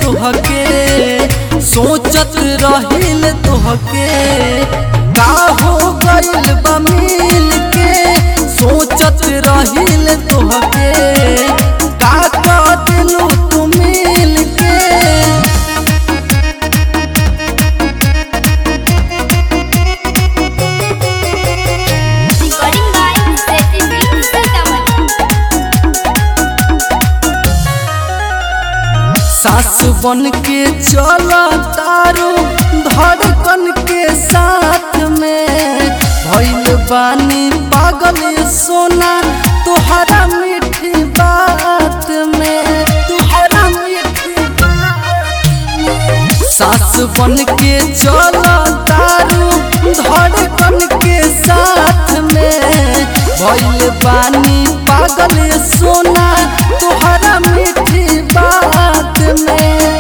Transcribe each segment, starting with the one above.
तुहके सोचत रहिल तुहके का हो गइल बा मिल के सोचत रहिल तुहके का कह दिलू तू मिल के Recording by Setting Sitaman. सास बन के चला तारू धड़कन के साथ में भइल बानी पागल सोना तुहरा मीठी बात में तुहरा मीठी बात में सास बन के चला तारू धड़कन के साथ में भइल बानी पागल सोना तुहरा मीठी बात में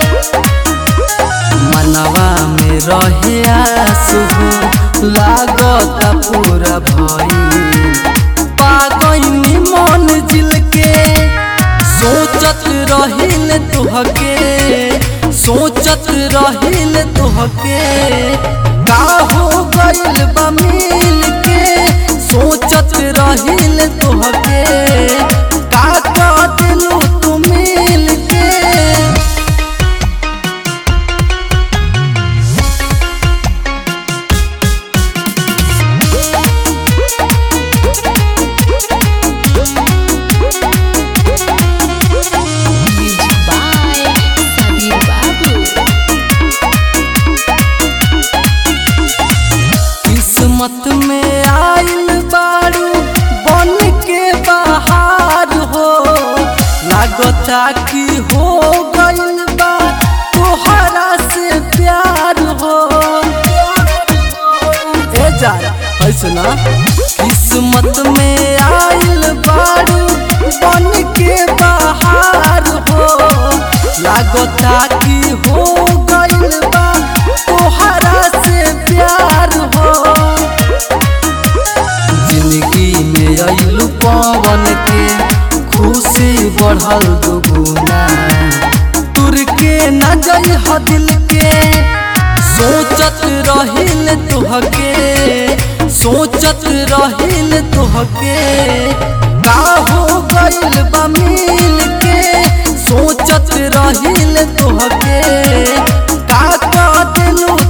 मनवा में रहे आंसू लागत पूरा भई पागनी मन जिल के सोचत रहिल तुहके सोचत रहिल तुहके का हो गइल बा मिल के सोचत रहिल तुहके का कह दिलू तू मिल के Music by Sabir Babu. किस्मत में आइल बारू बन के बाहर हो लागता कि हो गइल बा तोहरा से प्यार हो ए जा ऐसे ना किस्मत में आइल बारू बन के बाहर हो लागता कि हो गइल बा तोहरा से प्यार हो जिंदगी में अइलू पवन के खुशी बढ़ल दुगुना तुर के न जई ह दिल के सोचत रहिल तुहके सोचत रहिल तुहके का हो गइल बा मिल के सोचत रहिल तुहके का कह दिलू